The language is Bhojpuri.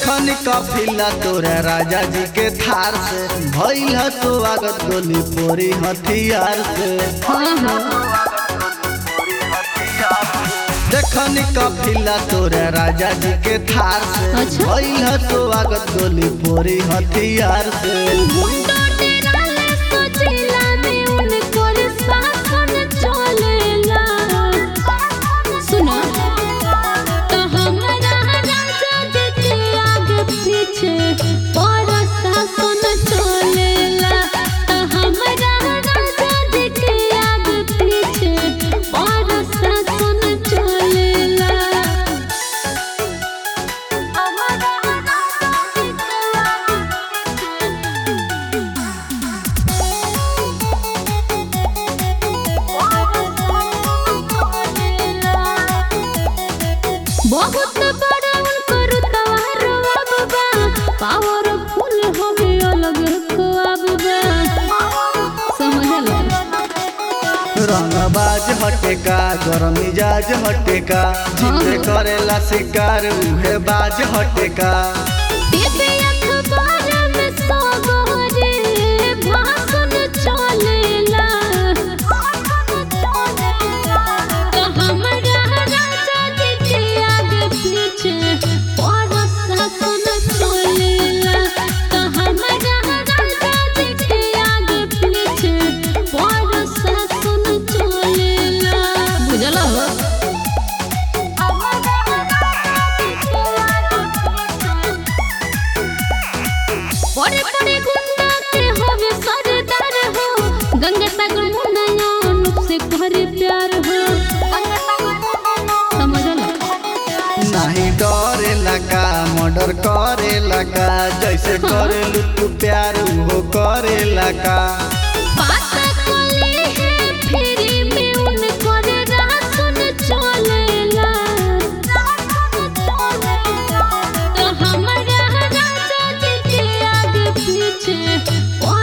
देखनी कफिला तोरा राजा जी के थार से भइल ह तो आगत गोली पोरी हथियार से हाँ हाँ देखनी कफिला तोरा राजा जी के थार से अच्छा। भइल ह तो आगत गोली पोरी हथियार से मुंडो टेराले सोचेला में उनको रे शासन चलेला सुनो तो हमारा राजा जी के आगे पीछे बड़ा शासन चलेला तो हमारा राजा जी के आगे पीछे बड़ा शासन चलेला हमारा राजा जी के आगे बहुत बड़ा उनकर तवार बाबा पावरफुल हमें अलग ख्वाब बा समझला रंगबाज हटेका गरम मिजाज हटेका जिसे करेला शिकार उहे बाज हटेका टीवी अखबार में सबरे भाषण चलेला तो हमारा राजा जी के आगे पीछे बड़ा शासन चलेला तो हमारा राजा जी के आगे पीछे बड़ा शासन चलेला बुझला हो बड़े बड़े गुंडा के होवे सरदार हो गंगा सागर मुन्ना से करे प्यार हो समझला नहीं डरेला का मर्डर करेला का जैसे करेलू तू प्यार उहो करेला का पाता कोली है फिरी में उनको रे रासन चलेला तो हमारा राजा जी के आगे पीछे